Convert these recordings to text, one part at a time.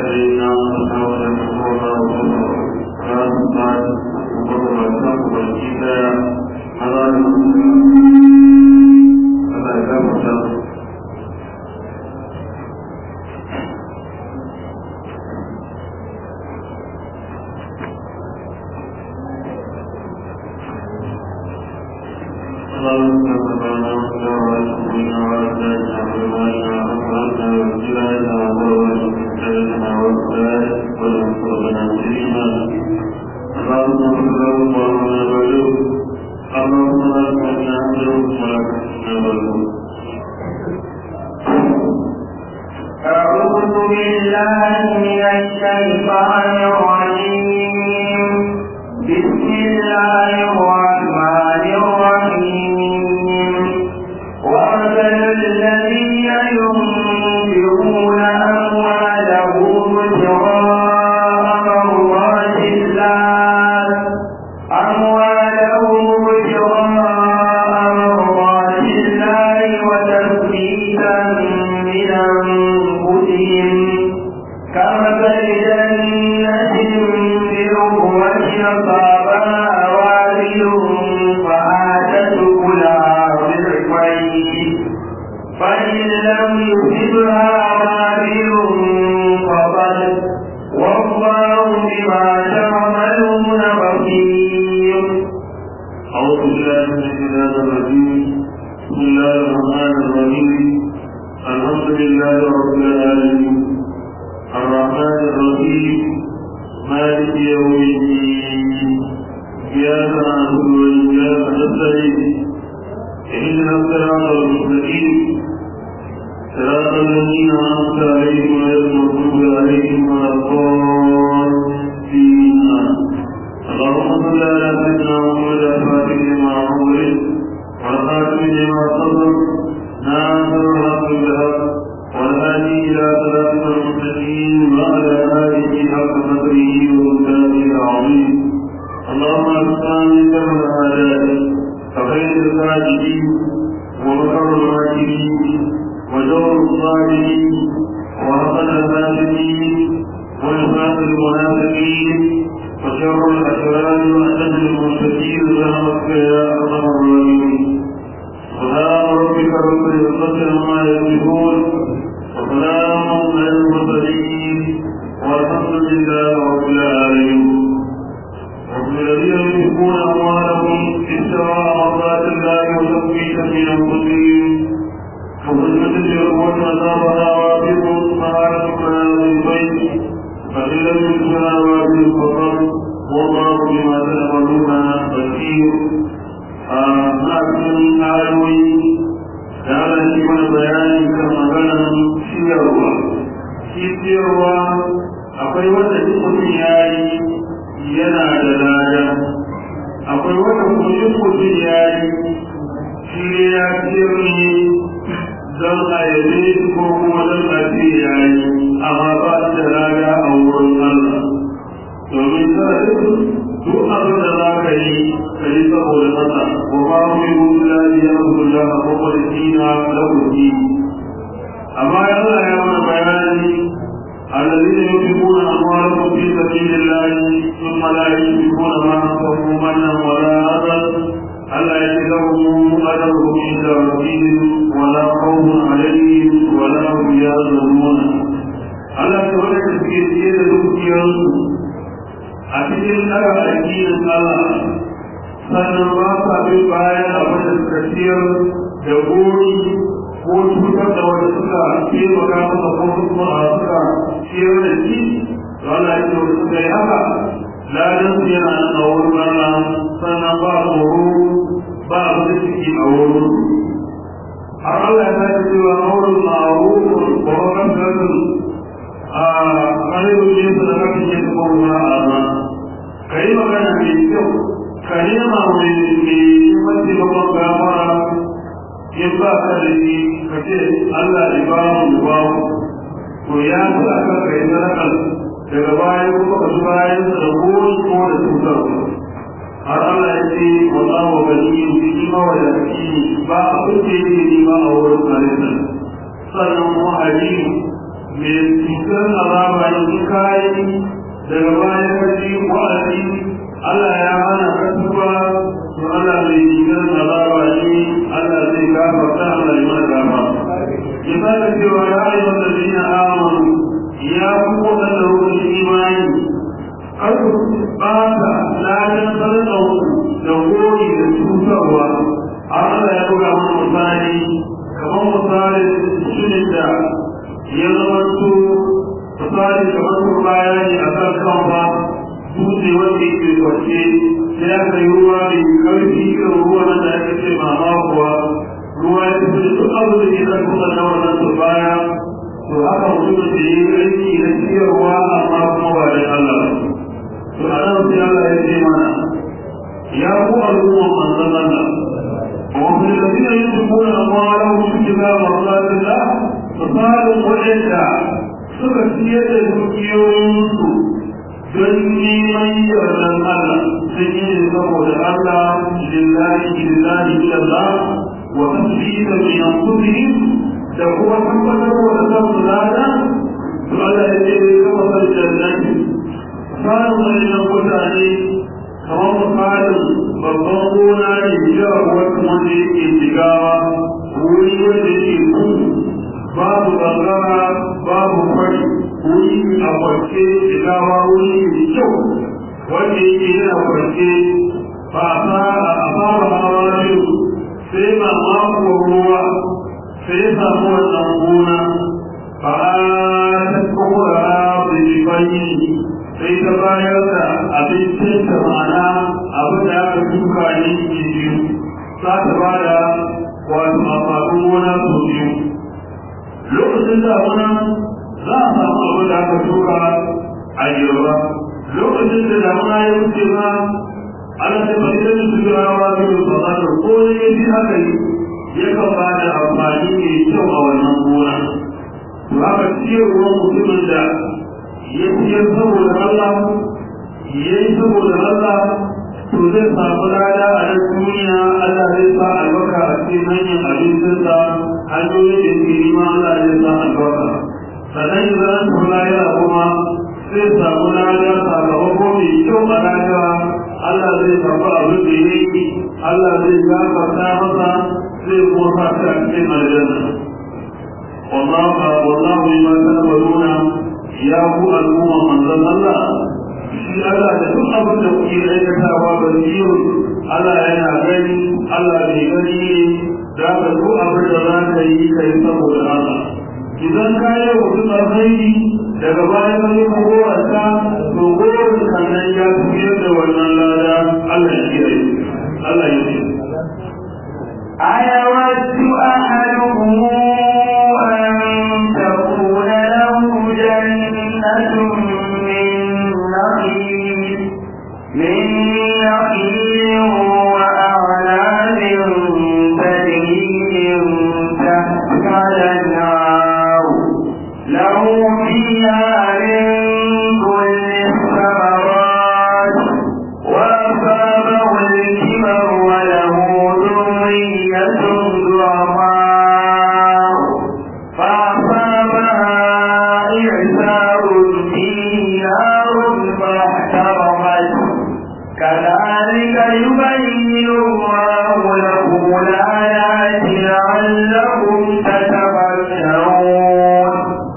سيدنا محمد صلى الله عليه وسلم وبركاته والكفاية على Allah ya gafarta أعوذ بالله من الشيطان الرجيم بسم الله الرحمن الرحيم ومثل الذين ينفقون أموالهم ابتغاء مرضات الله أموالهم ابتغاء مرضات الله وتثبيتا من أنفسهم كمثل جنة بربوة أصابها وابل فآتت كلها ضعفين فإن لم يصبها وابل فضل والله بما تعملون بصير أعوذ بالله من الشيطان الرجيم بسم الله الرحمن الرحيم الحمد لله رب العالمين الرحمن الرحيم مالك يوم الدين إياك نعبد وإياك نستعين اهدنا الصراط المستقيم صراط الذين أنعمت عليهم غير المغضوب عليهم ولا الضالين اللهم صل على سيدنا محمد الفاتح لما أمرت والخاتم لما صدر ناصر الحق بالحق والهادي إلى صراط المستقيم وعلى آله حق قدره ومقداره العظيم اللهم أكفنا من شر الأعداء فخير الفاتحين ومكر الماكرين وجور الصالحين وهقل الفاسدين ونفاق المنافقين وشر الأشرار وأشد المنفقين برحمتك يا أرحم الراحمين سبحان ربك رب العزة عما يصفون وسلام على المرسلين والحمد لله رب العالمين ومن الذين ينفقون أموالهم ابتغاء مرضات الله وتثبيتا من أنفسهم وظلمة اليهود أصابها وافق فعلت من البيت فإن لم يكن وافق فقط والله بما تعملون بصير لكن آيوي تعالى shi mana bayani kan maganar ciyarwa shi ciyarwa akwai wanda duk mutum ya yi yana da lada akwai wanda kuma duk mutum ya yi shi ne ya ciyar ne don a yabe ko kuma don a ce ya yi amma ba shi da lada a wurin Allah domin sarari duk abin da za ka yi ka yi saboda masa wa ba mu yi mutu ladi ya mutu da a kwakwar dina da kuki amma ya Allah ya mana bayani الذين ينفقون أموالهم في سبيل الله ثم لا ينفقون ما أنفقوا منا ولا أذى ألا يجدهم أجرهم عند ربهم ولا خوف عليهم ولا هم يحزنون ألا تولد في سير دukiyarsu a cikin tsara addinin Allah sannan ba sa bin bayan abin da suka ciyar da gori ko cutar da wanda suka taimaka masa ko kuma a suka ciyar da shi to Allah ya ce wanda suka yi haka ladan su yana nan a wurin Allah sannan ba tsoro ba abin da suke a wurin har Allah ya sake cewa auren ma'arufun wa makantarun a ƙarfin jinsu da kafin yin kuma a ka yi magana mai kyau ka nema mai mace babban gafara in ba ka da shi ka ce Allah ya ba mu ba mu to ya fi a kan ka yi sadakar daga baya kuma ka ji bayan da goyi ko da cutar har Allah ya ce wallahu ganiyyun shi mawadaci ba abin da yake nema a wurin halittar sannan kuma halimu mai cutar azaba ne in gafarta Allah ya mana gafa ya sake cewa ya ayyuhan ladina amanu ya ku wadanda kuka imani kar ku ɓata ladan sarƙa da gori da cutarwa Allah ya buga mana misali kamar misali shirin da ya zama su misali kamar su baya ne a kan kan ba dutse wanda yake kwace sai aka yi ruwa mai karfi irin ruwa na da ake ce mama kuwa ruwa ya fi da duk abu da ke kan kuma na wannan su baya to haka mutum da ya yi aiki na ciyarwa amma kuma ba da Allah to a nan sai Allah ya ce mana ya ku al'umma manzon Allah وفي الذين ينفقون أموالهم في كتاب مرضات الله فصاروا وجدا سكسية دنيوسو don neman yardan Allah sun yi ne saboda Allah lillahi lillahi illallah wa tasbita min anfusihim da kuma tabbatar da kansu lada to Allah ya ce kama sal jannati sanin wannan mutane kamar misalin babban gona ne ya wata wanda yake jigawa wuri wanda yake ku babu gangara babu kwari wuri a kwarce jigawa wuri mai kyau wanda yake yana kwarce ba a fara a fara hawa biyu sai ba mako ruwa sai ya samu wannan gona ba a ta kuma da bayi sai ta bayar da abincin da ma'ana abin da aka duka ne ke biyu za ta ba da wato amfanin gona sau biyu lokacin damuna za a samu abin da aka duka a girba lokacin da damuna ya wuce ma ana ta fahimtar da su rawa biyu da tsanar ko ne ya fi haka yi yakan ba da amfani mai kyau a wannan gona to haka ciyarwar mutumin da ya ciyar saboda Allah ya yi saboda Allah to zai samu lada a nan duniya Allah zai sa albarka a cikin hanyar abincinsa hanyoyin da ke nima Allah zai sa albarka sannan idan an tafi lahira kuma zai samu lada sakamako mai kyau a lahira Allah zai samu abin da ya yi Allah zai gafarta masa zai kuma sa shi a cikin aljanna والله والله بما تعملون ya ku al'umma manzon Allah shi Allah da duk abin da kuke aikatawa ba biyu Allah yana gani Allah bai gani ne za ka duk abin da za ka yi ka yi saboda Allah idan ka yi wa mutum alkhairi daga baya ka yi magorarsa to gorin sannan ya tafiyar da wannan lada Allah ya kiyaye Allah ya ce أيود أحدكم أن تكون له جنة من نخيل من نخيل وأعناب تجري من تحتها الأنهار له فيها من كل الثمرات وأصابه الكبر وله ذرية ضعفاء فأصابها إعسار فيه نار فاحترقت كذلك يبين الله لكم الآيات لعلكم تتفكرون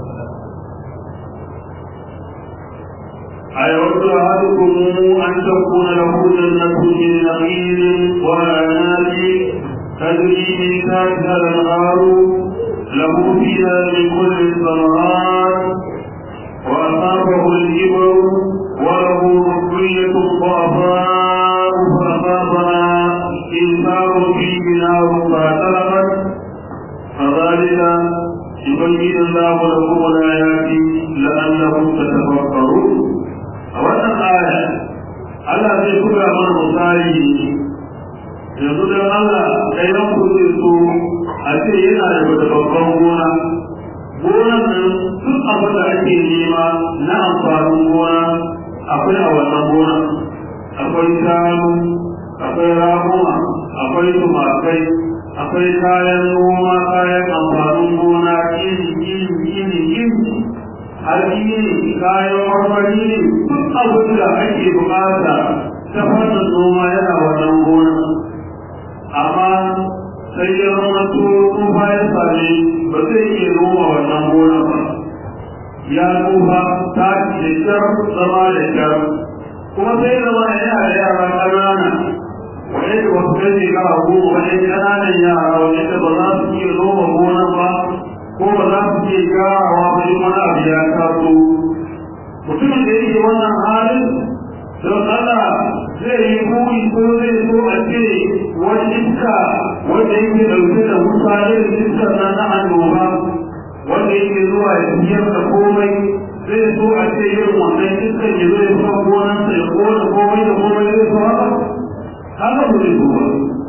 أيود أحدكم أن تكون له جنة من نخيل وأعناب تجري من تحتها الأنهار له فيها من كل الثمرات وأصابه الكبر وله ذرية ضعفاء فأصابها إنسان فيه نار فاعترقت كذلك يبين الله لكم الآيات لعلكم تتفكرون أولا آية Allah zai buga mana misali yanzu don Allah ɗayan ku zai so a ce yana da wata babban gona gonan nan duk abin da ake nema na amfanin gona akwai a wannan gona akwai shanu akwai raguma akwai tumakai akwai kayan noma kayan amfanin gona iri iri iri iri hatsi ne kayan marmari ne duk abin da ake bukata ta fannin noma yana wannan gona amma sai ya zama to tsufa ya same ba zai iya noma wannan gona ba ya tsufa ta da kyar zama da kyar kuma sai zama yana da yara ƙanana wani da wasu kai shekara goma wani ƙananan yara wani da ba za su iya noma gonan ba ko ba za su iya gyarawa ba in wani abu ya taso mutumin da yake wannan halin don Allah zai yi buri ko zai so a ce wani iska wanda yake ɗauke da wuta irin iska na na annoba wanda yake zuwa ya tafiyar da komai zai so a ce irin wannan iskan ya zo ya sa gonansa ya kona komai da komai zai so haka haka ba zai so ba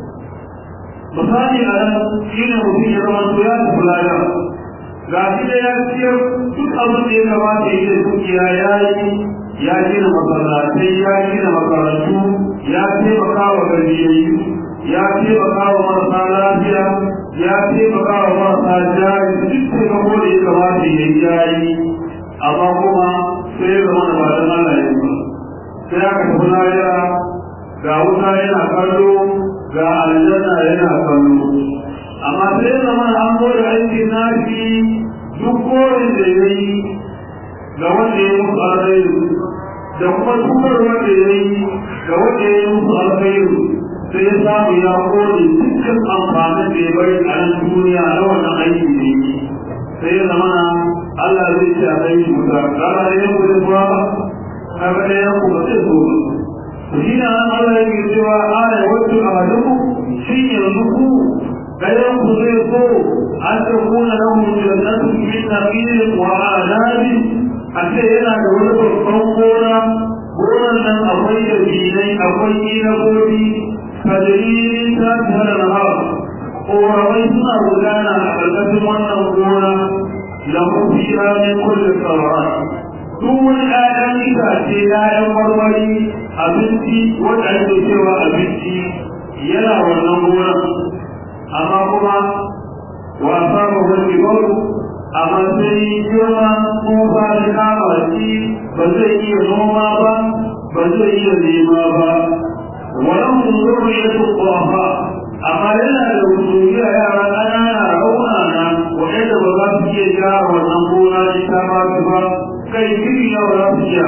misali a nan shi ne mutum ya zama to ya tafi laya ga shi da ya ciyar duk abin da ya kamata ya yi da dukiya ya yi ya gina masallatai ya gina makarantu ya taimaka wa gajiyayyu ya taimaka wa marasa lafiya ya taimaka wa marasa jari duk taimako da ya kamata ya yi jari amma kuma sai ya zama da ba don Allah ya ba sai aka tafi lahira ga wuta yana kallo ga aljanna yana kallo amma sai ya zama an zo da aikin nashi duk korin da ya yi ga wanda ya musu alkhairu da kuma tukar wanda ya yi ga wanda ya musu alkhairu sai ya samu ya kone dukkan amfanin da ya bari a nan duniya na wannan aiki da yi sai ya zama Allah zai ce a kai wuta kaga da yanku da zuwa kaga da yanku ba zai so ba to shi na nan Allah yake cewa ana wato a hadaku shi yanzu ku ɗayan ku zai so an ta kuna lahu jannatu min naqilin wa adabi a ce yana da wani babban gona gonan nan akwai da bilai akwai inagobi kadalilin ta tare da hawa ƙoramai suna gudana a ƙarƙashin wannan gona lahu fiha min kulli thamarat duk wani ƴaƴan itace ƴaƴan marmari abinci wanda ake cewa abinci yana wannan gonan amma kuma wasa ba wani baro amma sai girma tsufa da kama shi ba zai iya noma ba ba zai iya nema ba wannan zurri ya tukwafa amma yana da wuturiya yara ƙanana raunana waɗanda ba za su iya gyara wannan gona shi ta ba su ba kai kiri yau za su iya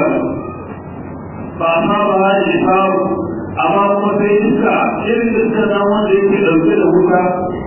ba a saba ha da samu amma kuma sai iska irin iska na wanda yake ɗauke da wuta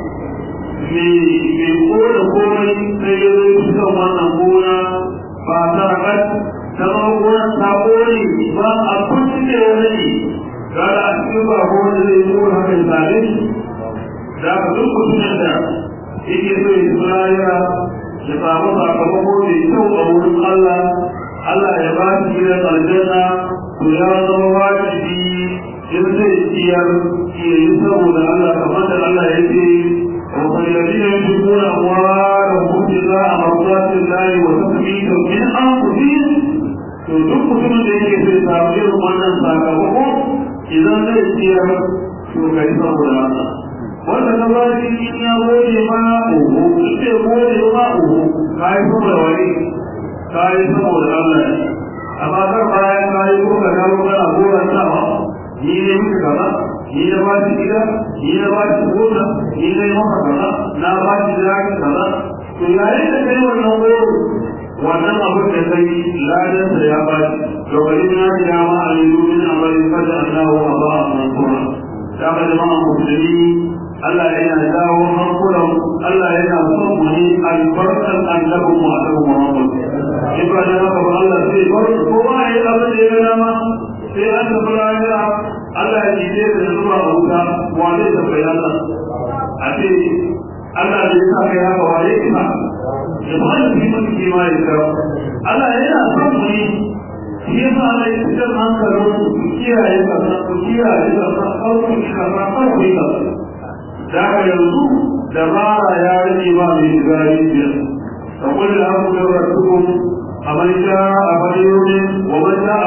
mai kona komai sai ya zo cikin wannan gona ba ta rakat ta zama gonar ta kone ba a kunci da wani ne gara a cikin ba wanda zai yi kona haka ya same shi da ka duk mutumin da yake so ya suna yara ya samu sakamako mai kyau a wurin Allah Allah ya ba shi gidan aljanna to ya zama wajibi in zai ciyar ya yi saboda Allah kamar da Allah ya ce والذين ينفقون أموالهم ابتغاء مرضات الله وتثبيتا من أنفسهم to duk mutumin da yake sai samu irin wannan sakamako idan zai ciyar to kai saboda Allah wanda ka ba shi in ya gode ma uhu in bai gode ma uhu ka yi saboda wani ka yi saboda Allah amma kar bayan ka yi ko ka dawo kana goran sama ni ne muka kaza ni na ba shi gida ni na ba shi gona ni na yi maka kaza na ba shi zaki kaza to yayin da kai wannan goro wannan abin da kai ladan sa ya ba shi to bari na ji dama a yi domin amalin fada Allahu wa ba a mansura da ka jama'a musulmi Allah yana dawo hankulan Allah yana son mu ne albarkan annabin mu a kan Muhammad in ba da haka ba Allah sai bar kowa ya yi abin da ya ga dama sai an tafi lahira Allah ya jide da zuwa a wuta wane da bai Allah a ce Allah da ya sa kai haka wane ina ya ba da fi mun ke ma ya kawo Allah yana son mu ne shi ya sa Allah ya fitar hankalin ku kiyaye kasa ku kiyaye kasa kawai kasa kawai kasa da haka yanzu dabara ya rage ba mai shiga rijiyar فقل الأمر ربكم أمن شاء فليؤمن ومن شاء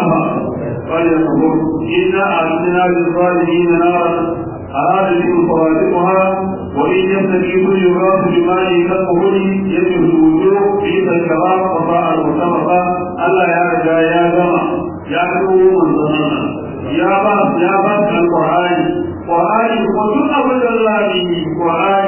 فليكفر إنا أعتدنا للظالمين نارا أراد بهم صوارمها وإن يستجيبوا يغاث بماء كالقبول يجب الوجوه في الكرام وطاعة المرتبطة ألا يا رجا يا جمع يا كرو من زمانا يا باس يا باس القرآن قرآن وكل أول الله قرآن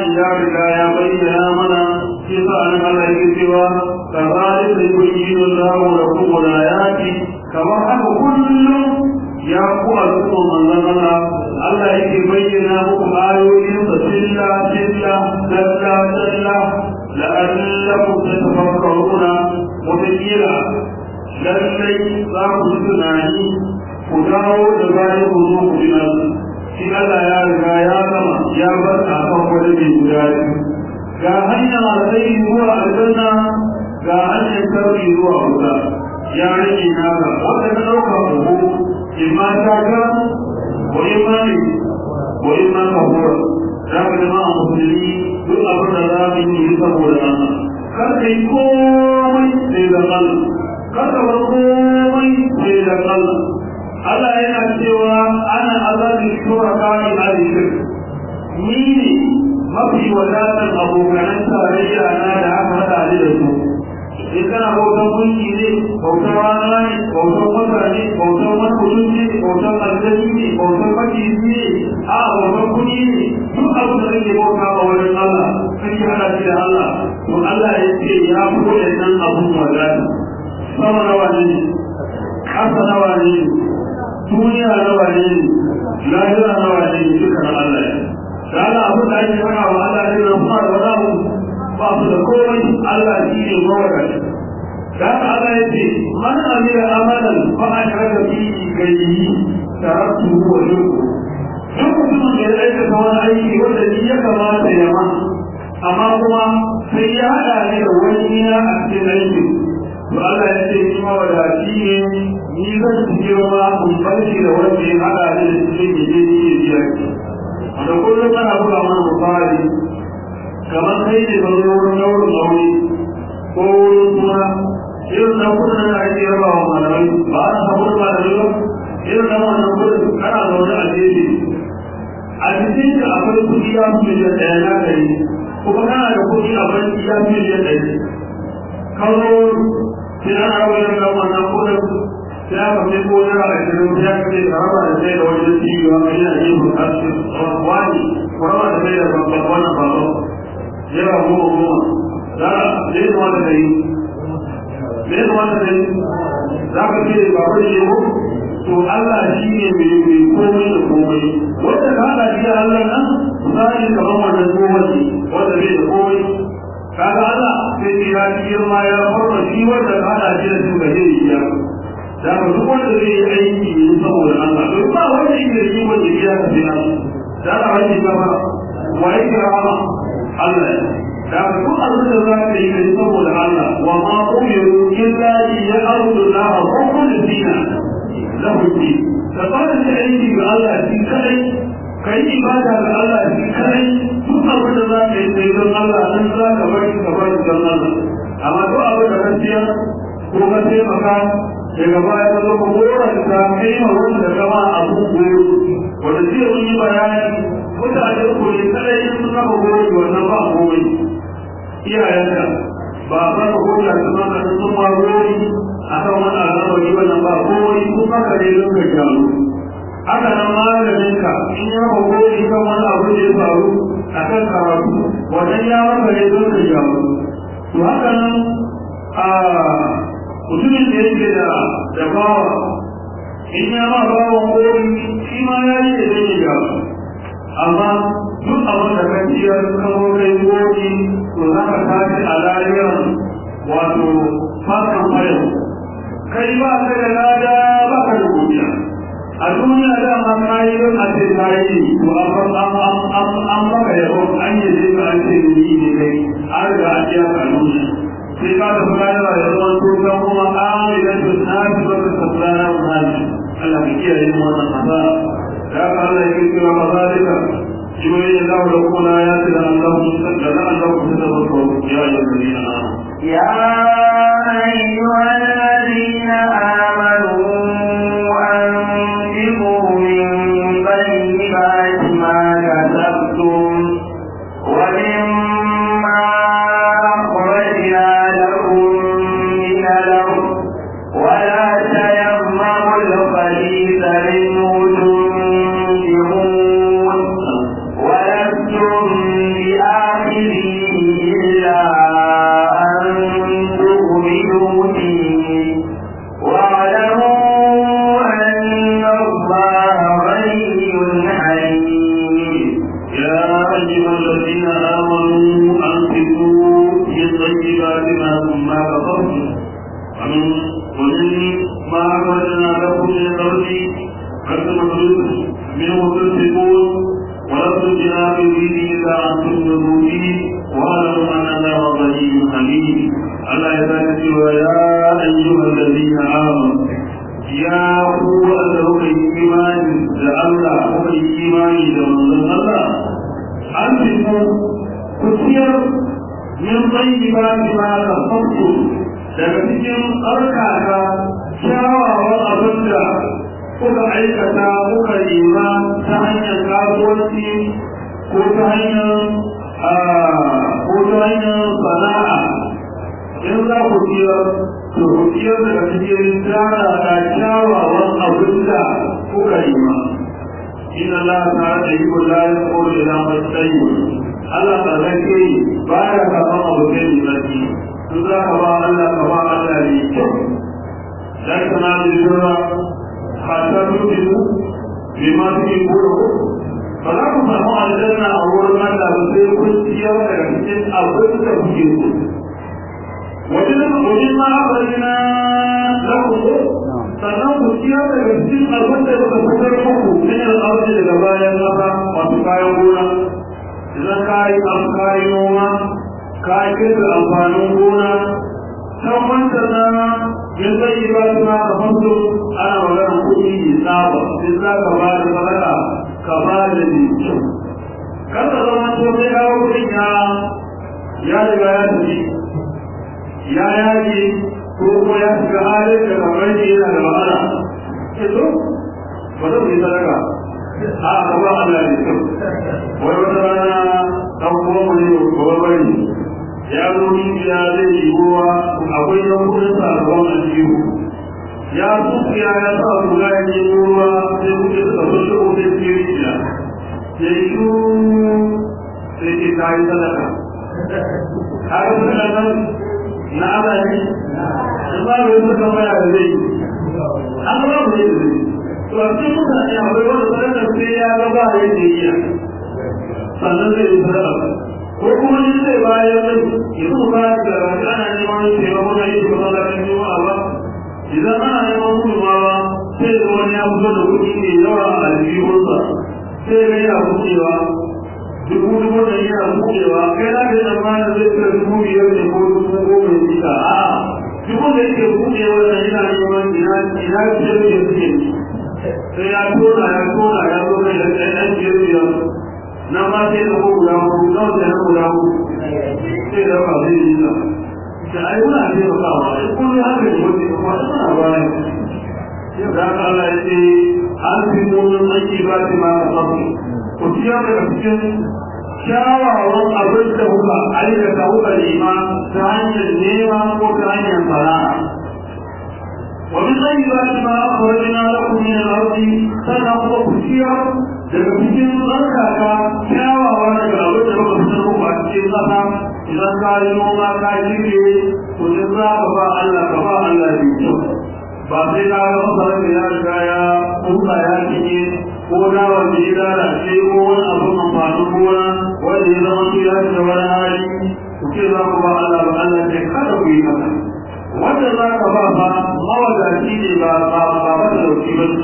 bayyana mana shi sa an Allah yake cewa kazalika yubayyinu Allahu lakum al-ayati kamar haka kullum ya ku al'umma manzon Allah Allah yake bayyana muku ayoyin sa silla silla dalla dalla la'allakum tatafakkaruna mutakira lallai za ku tunani ku dawo da bayan ku zo ku bi shi Allah ya riga ya gama ya bar a kan wani mai guda ga hanyar alkhairi zuwa aljanna ga hanyar sarki zuwa wuta ya rage naka wanda ka ɗauka kuhu in ma ta ga ko in ma ne ko in ma ka hura za ka zama a musulmi duk abin da za mu yi saboda Allah kar ka yi komai sai da Allah kar ka bar komai sai da Allah Allah yana cewa ana azabin shuraka in alishir ni ne mafi wadatar abokanan tarayya na da aka haɗa ni da su in kana bautan gunki ne bautan rana ne bautan wata ne bautan wani mutum ne bautan aljani ne bautan makisi ne a bautan kuɗi ne duk abu da kake bauta a wurin Allah kake hada shi da Allah to Allah ya ce ya fi waɗannan abun wadata sama nawa ne ƙasa nawa ne duniya nawa ne lahira nawa ne duka na Allah ne da Allah abin da ake faɗa wa Allah ne da kuma da wani ba su da komai Allah shi ne mawadaci da haka Allah ya ce man amira amalan fa ashraka fi gayyi taraktu wa shirku duk mutumin da ya aikata wani aiki wanda ni ya kamata ya ma amma kuma sai ya haɗa ne da wani na a cikin aikin to Allah ya ce ni mawadaci ne ni zan ci girma in barci da wanda ya haɗa ne da cikin yaje ni ya biya ki da kullum ana buga mana misali kamar kai ne ka zo wurin daurin aure ko wurin suna irin na kudin da ake raba wa malamai ba a samu da malamai ba irin na wannan kudin kana zaune a jeji a cikin ka akwai kudi ya fi miliyan ɗaya na ɗari kuma kana da kudi a banki ya fi miliyan ɗari ka zo sai ana raba irin na wannan kudin sai aka fi ko naira ashirin sai aka ce ka raba da sai da wajen cibiya mai yana yin bukatu wani ko raba da sai da babban wannan babban yana goma goma za a zai zama da kai zai zama da kai za ka ce ba wani ne ko to Allah shi ne mai mai komai da komai wanda ka haɗa shi da Allah nan misali kamar wannan goma ne wanda bai da komai kaga Allah sai ce ya ci girma ya farma shi wanda ka haɗa shi da su ga zai yi ya da ka duk wanda zai yi aiki ne saboda Allah to ba wanda yake da shi wanda ya ka sai nan da ka wani ba wa yake rama Allah da duk abin da za ka yi kai saboda Allah wa ma umiru illa li ya'budu Allah mukhlisina lahu din da fara da aiki ga Allah shi kai kai ibada ga Allah shi kai duk abin da za ka yi kai don Allah nan za ka bari ka bari don Allah amma duk abin da ka siya ko ka taimaka daga baya ka zo ka gora ka kai ma wanda kama abu goro wanda zai yi bayani mutane ko ne kada yin suna ba gori wannan ba komai iyayenka ba a ba ko da kuma ka sun ma gori a kan wani al'amari wannan ba komai kuma ka dai don ka gyaru haka nan malamin ka in ya ba gori kan wani abu da ya faru a kan karatu wannan ya maka ne don ka gyaru to haka nan a mutumin da yake da da bawa in ya ma bawan gori shi ma ya yi da zai gyaru amma duk abin da ka ciyar kamo kai goji to za ka tashi a lariyar wato fatan fayo kai ba ka da lada ba ka da godiya a duniya da ma ka yi don a ce ka yi to an maka yabo an yi je ka an ce ni ne kai an riga an biya ka duniya sai ka tafi rayuwa da zaman tukan kuma amilan da na fi baka sabbana wa hali Allah ka kiyaye mu wannan hasara ya ka Allah ya kira mazalika يبين الله لكم الآيات لعلهم لعلكم تتذكرون يا أيها الذين آمنوا يا أيها الذين آمنوا أنفقوا من طيبات ما كسبتم ومما أخرجنا لكم من الأرض ولا تيمموا الخبيث منه تنفقون ولستم بآخره ومن ما أخرجنا لكم من الأرض قد مخلوق منه تنفقون ولستم بنا يريد إلا أن تنفقوا فيه واعلموا أن الله غني حميد الله يبارك يا أيها الذين آمنوا يا هو أنه إيمان لله هو إيمان لمن الله أنفقوا كثير من طيبات ما كفرتم daga cikin tsarkaka kyawawan abin da kuka aikata kuka nema ta hanyar kasuwanci ko ta hanyar ko ta hanyar sana'a in za ku ciyar to ku ciyar daga cikin tsara da kyawawan abin da kuka nema inna Allah ta da yi kula da kore da matsayi Allah ta zake ba ya kafa abu kai mai in za ka ba Allah ka ba Allah ne kyau dan kana da jira hatta tudu bi ma tuki kuro ba za ku samu aljanna a wurin Allah ba sai kun ciyar daga cikin abin da kuke so wajen wajen ma abarina na ku sannan ku ciyar daga cikin abin da kuka fitar muku min al'arzi daga bayan kasa wato kayan gona idan kayi an kayi noma ka kirga amfanin gona kan wanda na yin zai yi ba su na ka fasu ana maganar kuɗi ne tsaba in za ka ba da sadaka ka ba da ne kan ka zama to sai kawo kuɗin ya ya riga ya tafi ya yaji ko kuma ya shiga halin da kamar shi yana da wahala ke so ba zan yi sadaka a ka ba Allah ne kyau wai wata rana ɗan kuma mu ne ba bari ya zo rijiya zai yi ruwa akwai yankunan sabon aljihu ya tsufiya ya sa ruga ya yi ruwa sai kuke suka so shi ofe ke rijiya ya yi shu sai ke kayi sadaka haka suka nan na ala ne in ba mai suka maya da zai an ba mu ne da zai to a cikin mutane akwai wanda sadaka sai ya ga ba yadda iya sannan zai yi sadaka ko kuma ni zai bayar da yanzu ba da ana neman taimako na yin kuma da kan yi ba idan ana neman gudunmawa sai da wani ya fito da kuɗi mai yawa a aljihunsa sai ga yana buɗewa dubu dubu da yana buɗewa kai na da yana mana zai kai dubu biyar ne ko dubu goma ne cika a dubu da yake buɗewa da yana neman ina ina biyar ne suke sai ya tona ya tona ya zo kai da ɗan biyar biyar na ma sai da ko guda ku na da na guda ku sai da ba zai yi da da ai muna ne ba ba ai kun ya ga ko ne ko ta ba ne ya da Allah ya ce an fi mun aiki ba ta ma ka sabu ku tiya da cikin kyawawan abin da kuka aikata kuka nema ta hanyar nema ko ta hanyar sana'a ومن طيبات ما أخرجنا لكم من الأرض فنقض كثيرا daga cikin tsarkaka kyawawa daga abin da muka fitar muku a cikin ƙasa idan ka yi noma ka shirye to in za ka ba Allah ka ba Allah ne kyau ba sai ka ga masarar da ya riga ya kuka ya cinye ko dawa da ya lalace ko wani abin amfanin gona wanda ya zama su ya shiga wani hali ku ce za ku ba Allah ba Allah ce kada ku yi haka wanda za ka ba ba mawadaci ne ba ba ba ba da dauki ba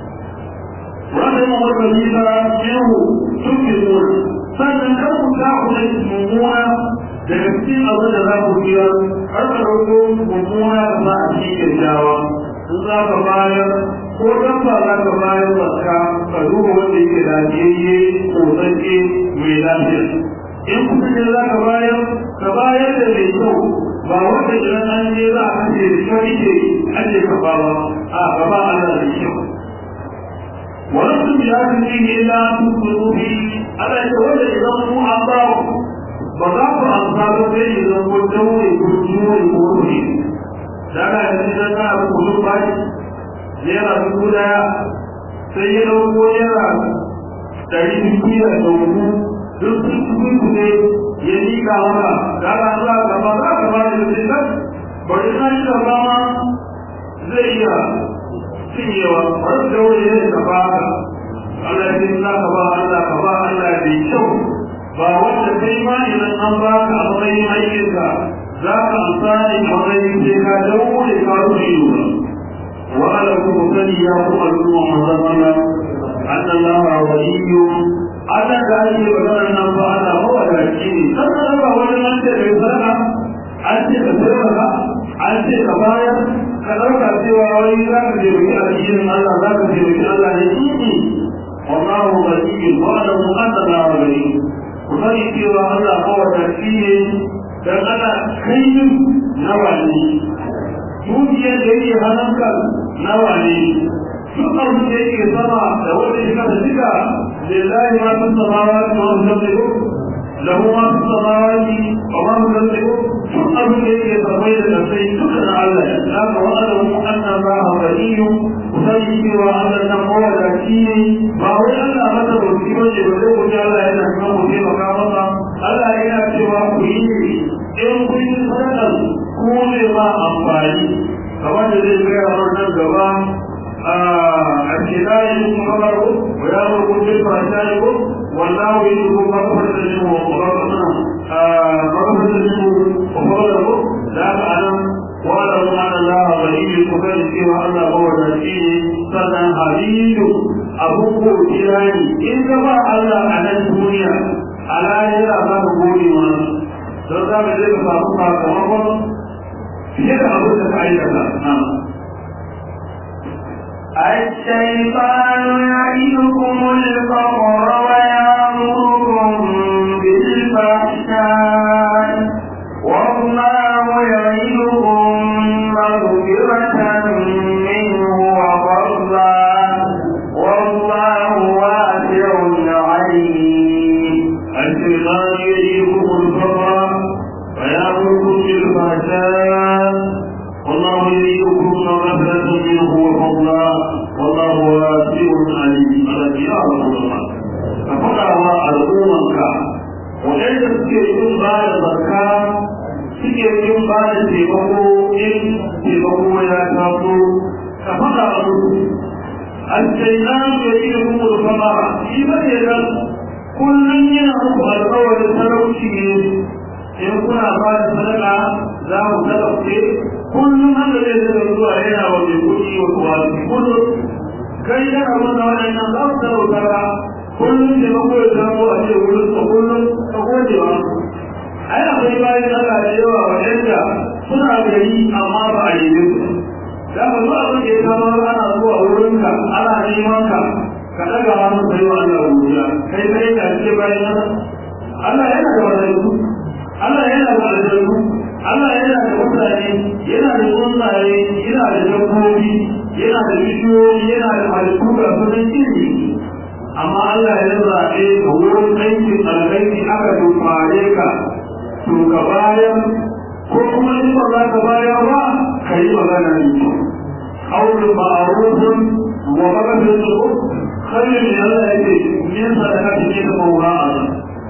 رحمه الذين منه تكذبون sannan kar ku ta ku da mummuna daga cikin abin da za ku biya har ka ɗauko mummuna da za a ci kyakkyawa in za ka bayar ko dan ba za ka bayar zakka ka duba wanda yake lafiyayye kotsacce mai lafiya in kuma ne za ka bayar ka bayar da mai kyau ba wanda idan an je za a kashe da kyau ake ake kafa ba a gaba Allah da kyau ولستم بآخر فيه إلا أن تؤمنوا به ألا يتولى إذا مو أعطاه فضعف أنصار به إذا قلتوا يكونوا يكونوا daga yanzu idan kana da kudin bashi naira dubu daya sai ya dauko naira ɗari biyu da dubu duk sun cikin ku ne ya nika maka daga za ka ba za ka ba da zai kan bari na shi da rama zai iya cinyewa wani da wani ne ka ba ka Allah ya za ka ba Allah ka ba Allah da kyau ba wanda kai ma idan an ba ka a matsayin aikinka za ka amfani matsayin sai ka daure ka rufe yiwuwa وعلى المبتدي يا الأمة مزمنا أن الله ولي أنا كأي بدل النفع أنا هو الأكيد كما نبع وجه أنت بيسرنا أنت بسرنا أنت كفاية كذلك سوى ولي ذاك جبريل أكيد الله ذاك جبريل الله يجيني والله ولي وأعلم أن الله ولي وفري سوى الله هو الأكيد dan ana kai nawa ne dukiyar da yake hannunka nawa ne duk abin da yake sama da wanda ya kasa duka lillahi ma fi samawati wa ma fi lahu ma fi samawati wa ma fi duk abin da yake samai da kasai duka na Allah ya zaka wa alamu anna Allah waliyyu sai cewa Allah nan mawadaci ne ba wai Allah mata bauti ba ce ba zai wuce Allah yana kuma mu taimaka masa Allah yana cewa ku yi in kun yi sadaka ku ne ma amfani kamar da zai gaya wa nan gaba a kidayi kuma baro wa ya murku bil fahsai ko wallahu yuhibbu maghfiratan minhu wa maghfiratan maghfiratan minhu wa fadlahu la ta'lam wa la anna Allah waliyyu kubar cewa Allah ba wa shi sannan halilu abu ko kirani in ka ba Allah a nan duniya ala yana ba ku gode wa don za ka je ka samu sakamakon fiye da abin da ka aikata الشيطان يعدكم الفقر ويأمركم بالفحشاء والله يعدكم مغفرة منه وفضلا والله واسع عليم الشيطان يعدكم الفقر ويأمركم بالفحشاء والله يريدكم مغفرة منه وفضلا والله واسع عليم الذي يا رسول الله ففقع الأمم وإذا سكرتم بعد زكاة سكرتم بعد تيمكو إن تيمكو يا تاسو ففقع الشيطان يريدكم الفقر في مدينة كل ينهض الأول التلوشي in kuna ba da sadaka za mu talauce kullum haka zai zai zuwa yana wa mai kuɗi wa kuwa kullum kai yana wanda waɗannan za mu talauta ba kullum ne mako ya zama a ce wurin ka kullum ka gode ba ai akwai bayan Allah da yawa waɗanda suna gari amma ba a yi su da ka zo abin da ya kama ana zuwa wurinka ana neman ka ka ɗaga hannu kai wa Allah wuya kai kai ka ce bayan Allah yana da wadansu Allah yana da aljannu Allah yana da mutane yana da tsuntsaye yana da dabbobi yana da bishiyoyi yana da halittu ga sunan iri amma Allah ya zaɓe ka wurin aikin alkhairi aka dubare ka to ka bayar ko kuma in ba za ka bayar ba ka yi magana ne aure ma'arufin wa magana khairu ne Allah ya ce min sadaka ne da mawra'a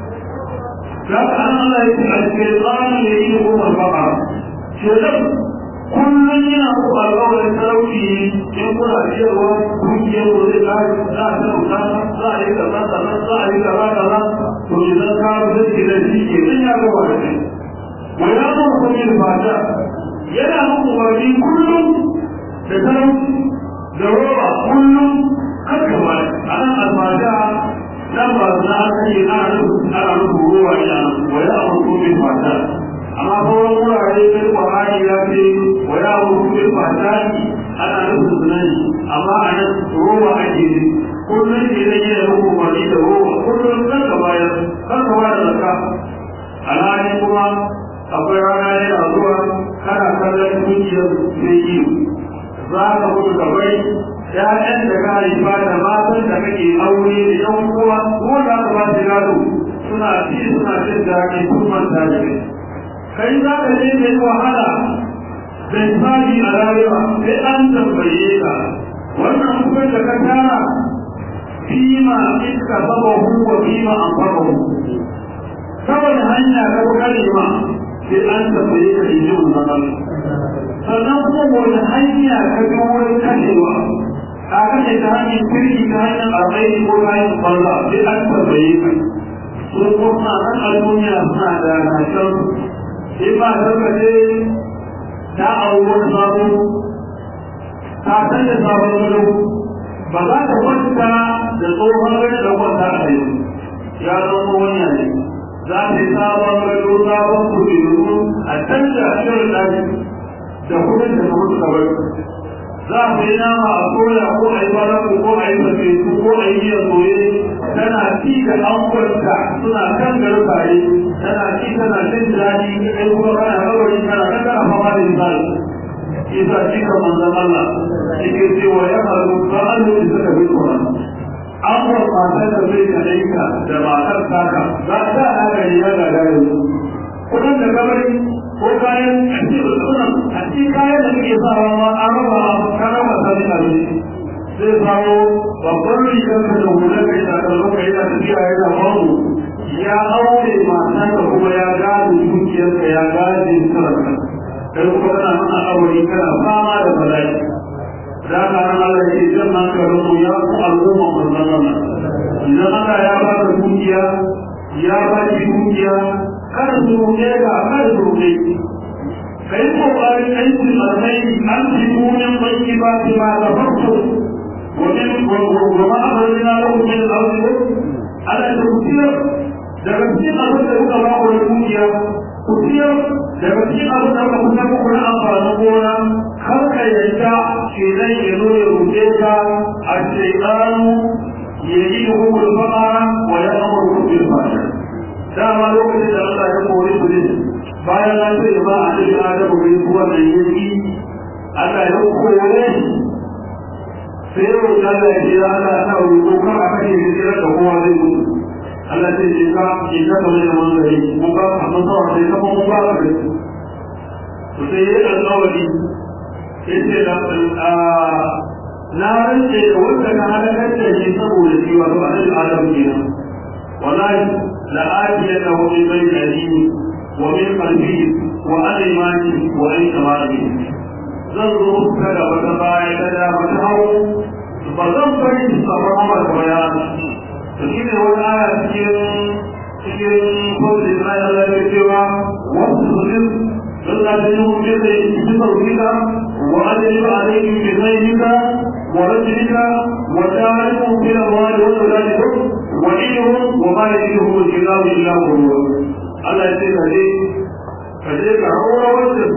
لكن الله الشيطان يريدكم الفقر شيطان كل ينهض القول التلوشي يقول أشياء كل يقول لا لا لا لا كذا كذا لا كذا كذا وإذا كان ذلك الذي يمنع الواحد ويأمركم بالفحشاء ينهض الذي كل بتلوشي ضرورة كل قد كمل أنا الفحشاء nan ba za a kai ana ana rubu ruwa ya wa ya amuru bil fata amma sauran wurare sai Qur'ani ya ce wa ya amuru bil fata ana rubu sunani amma a nan ruwa ake yi kullum ke da yin rubu wani da ruwa kullum kan ka bayar kan ka bayar da ka alhali kuma akwai rana yana zuwa kana kallon dukiyar sai yi za ka mutu ka bai ‘ya'yan da ka haifa da matan da kake aure da ‘yan uwa ko da aka ba shi gado suna ci suna jin daɗi sun manta da kai. Kai za ka je ka yi wahala da tsari a rayuwa sai an tambaye ka wannan kuɗin da ka tara fima iska saba huwa fima an saba hu. Saboda hanya ka fi kalima sai an tambaye ka in ji wannan sannan kuma wani hanya ka bi wurin kashewa ka kashe ta hanyar kirki ta hanyar alkhairi ko ta hanyar banza sai an tambaye ka sun kuma nan a duniya suna da rashin in ba ta kace ta auri wani sabo ta san da sabon gado ba za ta kwanta da tsohon gado da kwanta a yau ya zama wani ne za ta yi sabon gado sabon kuɗi a canza shirin ɗaki da kudin da mutu kawai za a yi nama a soya ko a yi baraku ko a yi farfesu ko a yi miyan soye tana ci da angonta suna kan garbaye tana ci tana jin daɗi kai kuma kana kawai kana kan kana fama da misali isa ci ka manzan Allah yake cewa ya faru ba an yi suka bi tsoron angon matar da zai kanaita da matar taka za ta haka ne ya gagara kudin da kabari ko kayan sunan a cikin kayan da kake sawa ma an raba ka raba sani a ne zai samu babban rigar ka da hula kai da kallo kai da tafiya ya da babu ya aure mata da kuma ya gado dukiyarka ya gado sarrafa kai kuma kana mana aure kana fama da bala'i da ka ran Allah ya ce nan karin mu ya ku al'umma manzon Allah idan Allah ya ba ka dukiya ya ba ki dukiya kada su ruɗe ga kada su ruɗe kai kokarin aikin alkhairi an fi munin banki ba ki ma da farko wajen goma a barin na lahu min al-ardi ala da kutiyar daga cikin abin da kuka ba ku da dukiya kutiyar daga cikin abin da kuka kuka ku na amfanin gona kar ka yadda shi zai ya zo ya ruɗe ka a shaitanu ya yi hukumar fa'a wa ya amurku bil fahimta dama lokacin da Allah ya kori su ne bayan an ce ba a cikin adamu bai kuwa mai yanki Allah ya kore shi sai yau da Allah ya ce Allah ta roƙo kar a kashe shi sai da kowa zai mutu Allah ce shi ka shi ka ta mai zaman gari ko ka amma sawa sai ka mun ba ka to sai ya alƙawari sai ce da na rance da wanda ka halakar da shi saboda shi wato annabi Adam kenan wallahi لآتينه من بين أيديه ومن خلفه وعن يمانه وعن شماله zan zo kada wata baya kada wata hau ba zan bari su samu amar bayan to shi ne wani aya cikin cikin kwanci Isra'ila Allah ya cewa wasu zurin don da ta yi hukun da ya ci saurika wa adali ba alaikin bi zaika wa rajulika wa ta'arifu bil amwali wa sadaqati وعيهم وما يجده الإله إلا هو الله يقول لي فذلك هو وجهه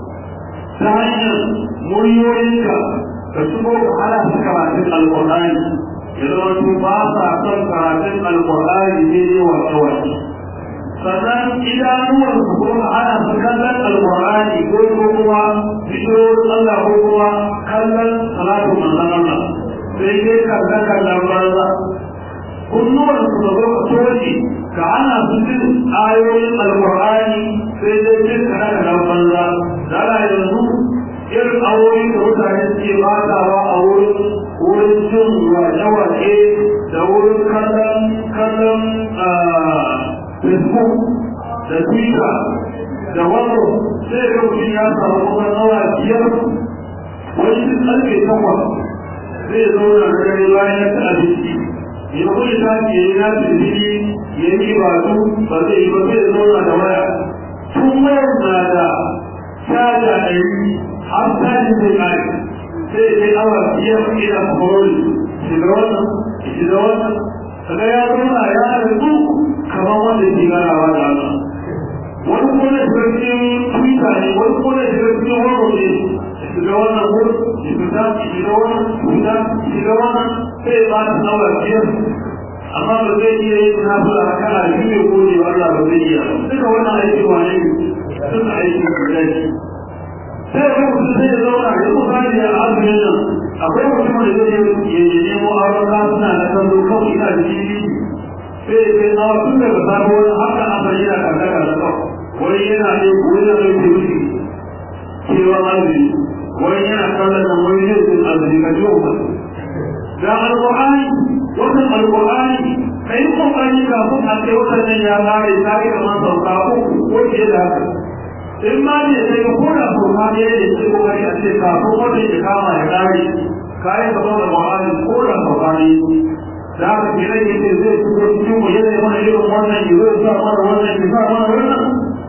ثانيا مريورك فسبوك على سكرات القرآن يدعو تباسا سكرات القرآن به والتوحيد sannan idanuwar su kuma ana su kallon alƙur'ani ko kuma bishiyoyin Allah ko kuma kallon salatu manzon Allah sai dai kallon kallon banza kunnuwar su da zo soji ka ana su jin ayoyin alƙur'ani sai dai jin kana da banza dala yanzu irin awoyin da mutane suke batawa a wurin wurin jin wace-wace da wurin kallon kallon facebook da twitter da wano sai ga mutum ya samu kuma nawa biyar wani duk ƙarfe takwas zai zauna da dare bayan ya ci abinci ya kuma ta ke yi na tsibiri ya yi batu ba zai yi ba zai zauna da waya tun wayar na da caja ɗari har caji zai ƙare sai ya kai awa biyar ina kwarori shiga wannan shiga wannan kaga ya zauna ya rubu kamar wanda ke ganawa da Allah wani kuma da shiga cikin twitter ne wani kuma da shiga cikin wani ne shiga wannan wurin shiga shiga wannan shiga shiga wannan sai ba ta nawa biyar amma ba zai iya yin nafila a kana biyu ne ko ne Allah ba zai iya duka wannan aiki wane ne duka aiki guda ne sai ga mutum sai ya zauna ya kusa da ya azumin nan akwai mutum da zai yi nemo auren suna da kallo kawai ina da jini sai ya kai tsawa tun daga sabo wani haka an bari yana kankaka da kawai wani yana ne wani yana ne wuce cewa azumi wani yana kallon nan wani zai sun azumi ka ji wa ga alƙur'ani wannan alƙur'ani ka yi ƙoƙari kafin a kai wannan ya ƙare ta yi kamar sauka uku ko fiye da haka in ma ne sai ka koda sauka ne da ke ƙoƙari a ce kafin wannan ya kama ya ƙare ka yi kamar da ƙur'ani ko da sauka ne da haka ke rage ce zai fito cikin mu yana mana irin wannan ya zai sa mana wannan ya sa mana wannan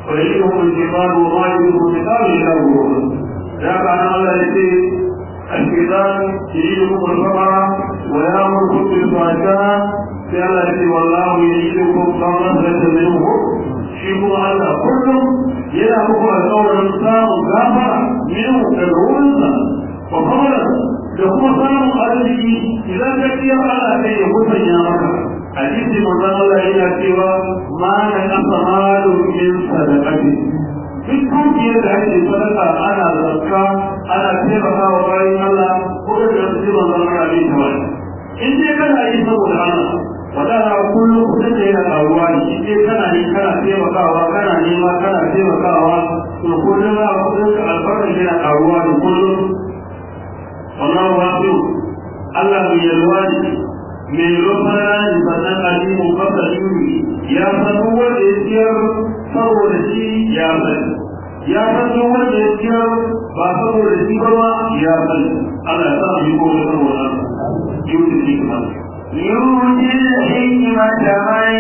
فيجبهم الكتاب وما يجبهم الكتاب إلا هو ذاك عن الله يقول الكتاب يجبكم الفقر ويامركم بالفحشاء في الله يقول والله يجبكم مغفرة منه شيخ الله كلهم yana muku alƙawarin samun gafara minhu daga wurinsa wa fadlan da kuma samun arziki idan ka kiyar Allah sai ya musanya maka hadisi manzon Allah yana cewa ma na kasa malu min sadaqati duk dukiyar da ake sadaka ana zakka ana taimaka wa bayan Allah ko da su ji manzon Allah bai ta wani in dai kana yi saboda Allah wadana kullum kudin da yana karuwa ne in dai kana yi kana taimakawa kana nema kana taimakawa to kullum za a kudin ka albarkar yana karuwa da kullum wallahu wasiu Allah mai yalwa ne mai rufara ne sannan alimu fasa yuri ya san wanda ya ciyar saboda shi ya sani ya san wanda ya ciyar ba saboda shi ba ma ya sani Allah ya sa mu yi kowa saboda yuri ne kuma يؤتي الحكمة من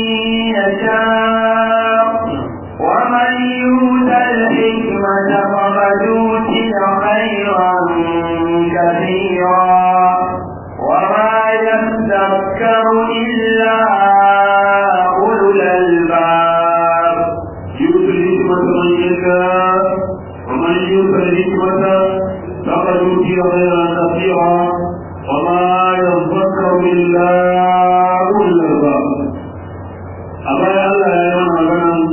يشاء ومن يؤت الحكمة فقد أوتي خيرا كثيرا وما يذكر إلا أولو الألباب يؤتي الحكمة من يشاء ومن يؤت الحكمة فقد أوتي خيرا كثيرا وما يذكر إلا أولو الألباب أبا الله يا مغنم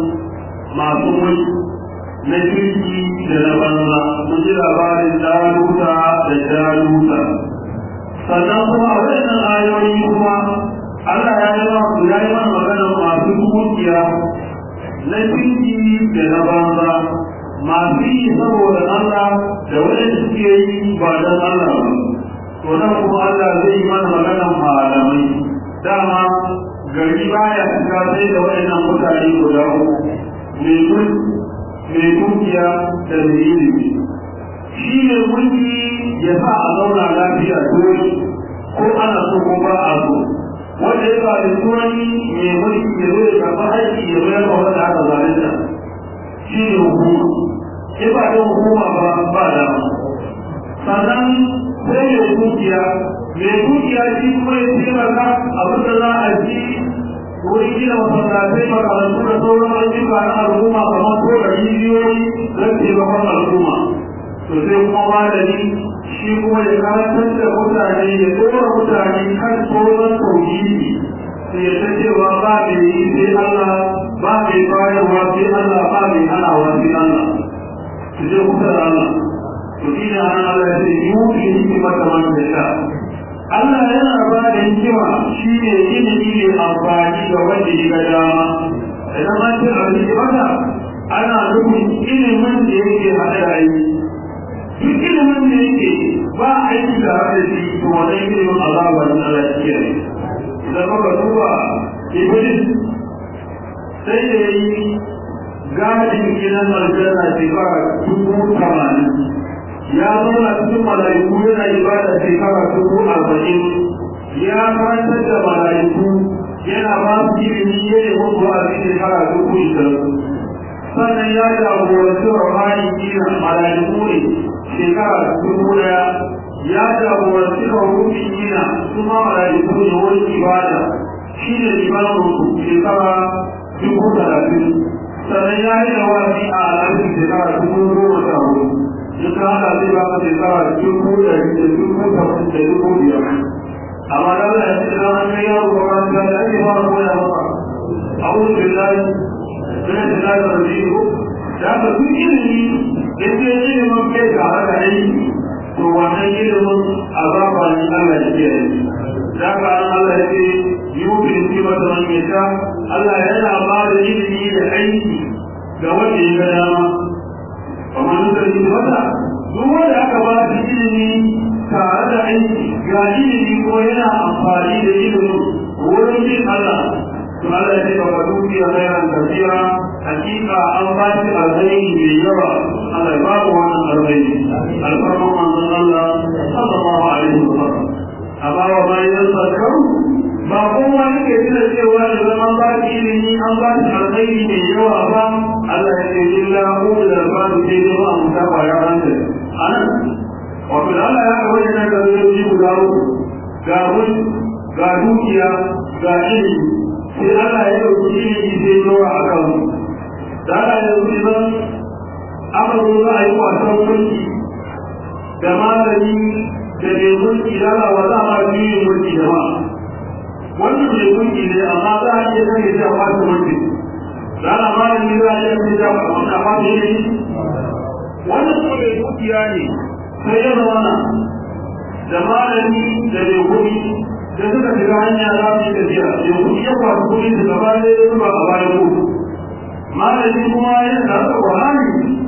معصوم na kirki da na banza mun ji labarin jaluta da jaluta sannan kuma a wannan ayoyi kuma Allah ya yi wa ya yi mana magana masu dukiya na kirki da na banza masu yi saboda Allah da wanda suke yi ba don Allah ba to nan kuma Allah zai yi mana maganan malamai dama gari baya fita sai da waɗannan mutane guda uku mai mulki mai dukiya da mai ilimi shi ne mulki ya sa a zauna lafiya dole ko ana so ko ba a so wanda ya ba da turani mai mulki ya zo ya karɓi haƙƙi ya bayar da wanda aka zalunta shi ne hukuma ya ba da hukuma ba ba dama sannan sai ya dukiya mai dukiya shi kuma ya taimaka abin da za a ji wurin gina masallatai makarantu da sauran ayyuka na al'umma kamar ko da rijiyoyi don taimakon al'umma to sai kuma malami shi kuma ya karantar da mutane ya tsora mutane kan tsoron tauhidi sai ya san cewa ba mai yi sai Allah ba mai bayarwa sai Allah ba mai hanawa sai Allah su je kusa da Allah to shi ne an Allah ya ce yuki hikimar da man da sha Allah yana ba da hikima shi ne ilimi ne amfani ga wanda ya ga dama idan an ce a hikimata ana nufin ilimin da yake haɗe da aiki duk ilimin da yake ba aiki da haɗe da shi to wannan ilimin azaba ne Allah ya kiyaye idan muka duba iblis sai da yi gadin gidan aljanna shekara dubu tamanin ya zauna cikin mala'iku yana ibada shekara dubu arba'in ya karantar da mala'iku yana ba su ilimi ya ne musu a cikin shekara dubu ishirin sannan ya jagoranci rahani kina mala'iku ne shekara dubu daya ya jagoranci rahuni kina su ma mala'iku ne wurin ibada shi ne limanin su shekara dubu talatin sannan ya yi da wasi a al'adun shekara dubu goma sha hudu duka haka zai ba ka shekara dubu ɗari da dubu tamanin da dubu biyar amma da Allah ya ce da an kai yaro ba kan da ake ba ko ya ba a'udhu billahi min shaitanir rajim da ka duk ilimi da ke ilimin kai ga haka aiki to wannan ilimin azaba ne Allah ya ce da ka Allah ya ce yubi kima da man yasha Allah yana ba da ilimi da aiki ga wanda ya ga dama kamar da yi mata duk wanda aka ba shi ilimi tare da aiki ga ilimi ko yana amfani da ilimin wurin bin Allah to Allah ya ce ba ka duki a bayan kasira hakika an ba shi alkhairi mai yawa Allah ya ba mu wannan alkhairi alfarman manzon Allah sallallahu alaihi wa sallam amma wa bayan sarkar ba kowa yake tuna cewa da zama ba shi ilimi an ba shi alkhairi mai yawa ba Allah ya ce illa hu da ba su ce ne ba mu ta kwaya hankali anan wato da Allah ya ga wajen da zai guda uku ga wani ga dukiya ga ilimi sai Allah ya dauki ilimi sai yawa a kan da Allah ya dauki zan aka zo za a yi wasan mulki da malami da mai mulki da Allah wa za a ma biyu mulki da ma wannan mai mulki ne amma za a iya sanya shi a wasu mulki da Allah malami za a iya sanya shi a wasu amma da yi wannan kuma mai dukiya ne sai ya zama da malami da mai kuɗi da suka shiga hanya za su yi tafiya mai kuɗi ya kwasu kuɗi su gaba da ya zuba a bayan ku malami kuma ya zaɓa ƙwarani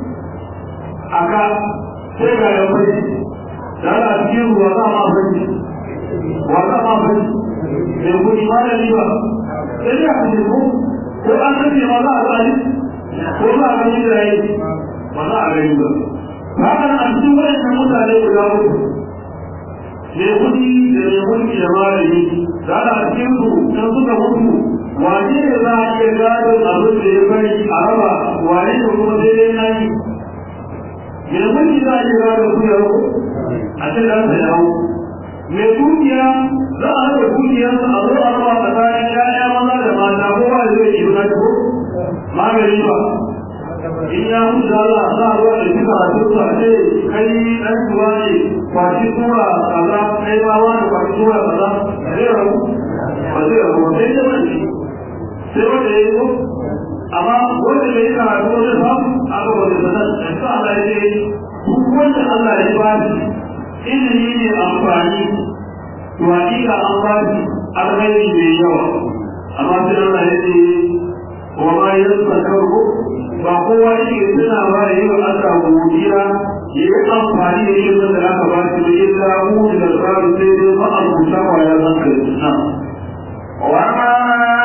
a ka sai ga ya fari da ana cikin ruwa za ma fari wa za ma fari mai kuɗi malami ba sai ya kashe ko ko an sanya ma za a tsari ko za a gani da yi ba za a gani ba haka a cikin waɗannan mutane guda uku mai kudi da mai mulki da malami da ana cikin su dan suka mutu wane ne za a iya gadon abin da ya bari a raba wane ne kuma sai dai na yi mai mulki za a iya gadon su ya hau a ce za ta yawo mai dukiya za a raba dukiyarsa a zo a raba tsakanin ya'ya maza da mata kowa da zai yi na ko magani ba in ya mutu da Allah za a zuwa da shi karatu su a ce kai ɗan tuwa ne kwashi tura kaza kai ba wa da kwashi tura kaza zai rabu ba zai rabu sai da wani sai wanda ya yi ko amma wanda ya yi karatu wanda samu aka wanda sanar da su Allah ya ce duk wanda Allah ya ba shi ilimi ne amfani to hakika an ba shi alkhairi mai yawa amma sai Allah ya ce wa ma yasakaru ba kowa yake suna ba da yi wa Allah godiya ya yi amfani da ilimin da aka ba shi da illa mu da tsarin sai dai ba a rubuta wa ya zan kai suna. وما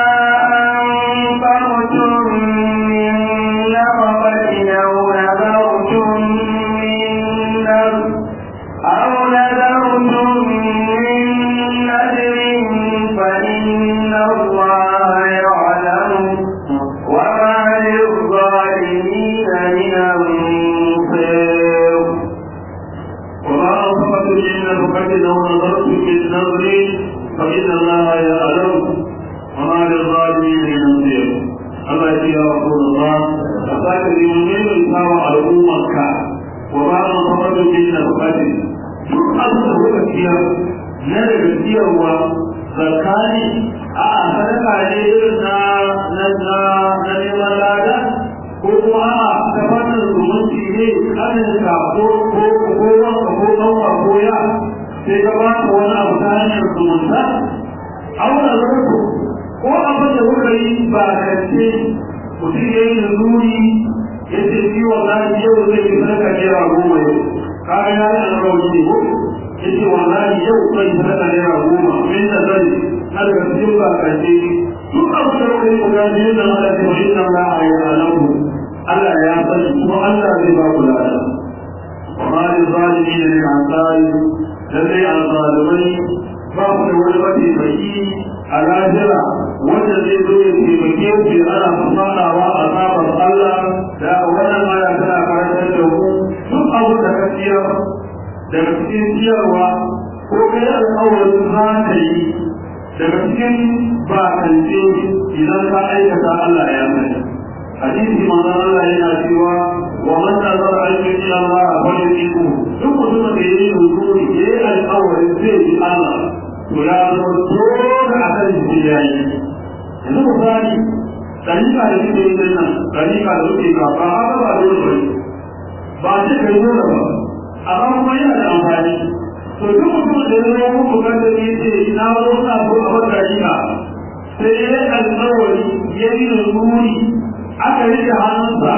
أنفقتم من نفقة أو نذرتم من نذر أو نذرتم من نذر فإن الله يعلم وما للظالمين من أنصير وما أنفقت من نفقة أو نذرت من نذر فإن الله يعلم وما للظالمين من نصير الله يا رسول الله أتاك اليومين الإسلام على أمك وما أنفقت من نفقة duk abin da kuka ciyar na daga ciyarwa zakani a sadaka ne irin na na na na neman lada ko kuma a ta fannin zumunci ne kanin ka ko ko ko wanka ko ɗanwa ko ya sai ka ba ka wani abu ta hanyar zumunta auna zarko ko abin da kuka yi ba kance mutum ya yi da zuri ya ce shi wallahi yau zai fi sadaka naira goma yau kaga ya yi alƙawari ne ko ya ce wallahi yau zai sadaka naira goma min da zai har da cikin ba kance duk abin da kuka yi guda biyu da Allah ta wani nan za a yi alamu Allah ya sani kuma Allah zai ba ku lada وما للظالمين من عطاء لدي الظالمين باقي والبدي بكي على جرى والذي ذو في بكي في أنا فصانا وأصاب الله لا ولا ما يتنا فرسله ثم أبو تكثير daga cikin ciyarwa ko kai alƙawarin za ka yi daga cikin bakance idan ka aikata Allah ya sani hadisi manzon Allah yana cewa wa man nazara an yuti Allah fa yuqimu duk mutumin da yayi rukuni yayi alƙawarin zai yi Allah to ya zama dole a kan shi yayi yanzu misali dalika da kike yi nan dalika da kike ga ba haka ba dole ba ba ce kai dole ba amma kuma yana da amfani to duk mutumin da ya zama muku kan da yake na zo na so a wata dalika sai ya yi alƙawari ya yi rukuni aka rike hannunsa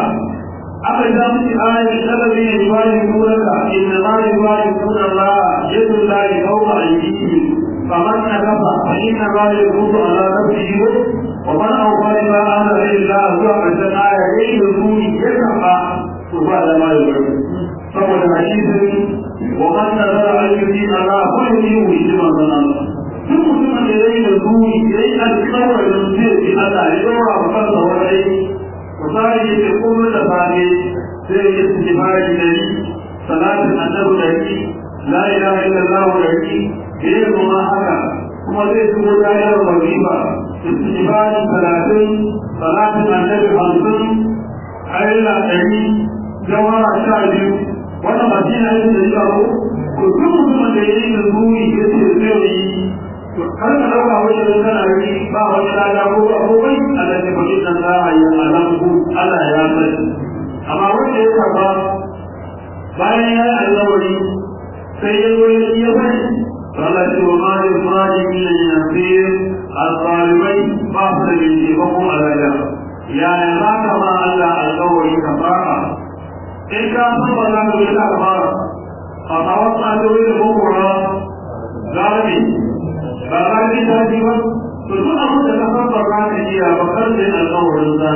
aka ja miki ayat sababi ne bayi kuraka inna ma yubayi kuna la yadu la yawma ayyidi faman nakafa fa inna ma yaqutu ala nafsihi wa man awfa ma ana illa huwa kasan aya yayi rukuni ya kafa to ba da ma yubayi saboda hadisin wa man nazara an yuti ala fa yuti shi manzon Allah duk mutumin da yayi rukuni buri ya yi alkawarin zai fi Allah ya ɗora wa kansa wani aiki misali ya ce kuma da safe zai yi istifari da yi salatin annabi da yi la ilaha illallah da yi bai kuma haka kuma zai shigo tayar wajiba istifari talatin salatin annabi hamsin ayyula ɗari jawara sha biyu wannan ba shi na yin da yi ba ko ko duk mutumin da ya yi da buri ya ce zai yi har ka ɗauka wajen da kana yi ba wani lada ko ba ko bai Allah ne ba kin za a yi alam ku Allah ya sani amma wanda ya karba bayan ya yi alƙawari sai ya zo ya iya bari to Allah ce wa ma lil zalimin min nasir al-zalimai ba su da mai taimakon alaya ya ya za ka ma Allah alƙawari ka fara in ka san ba za ka yi ka fara a tsawon tsadori da kokora galibi ba za ka yi daji ba to duk abin da ka san ba za ka iya ba kar da yin alƙawarin za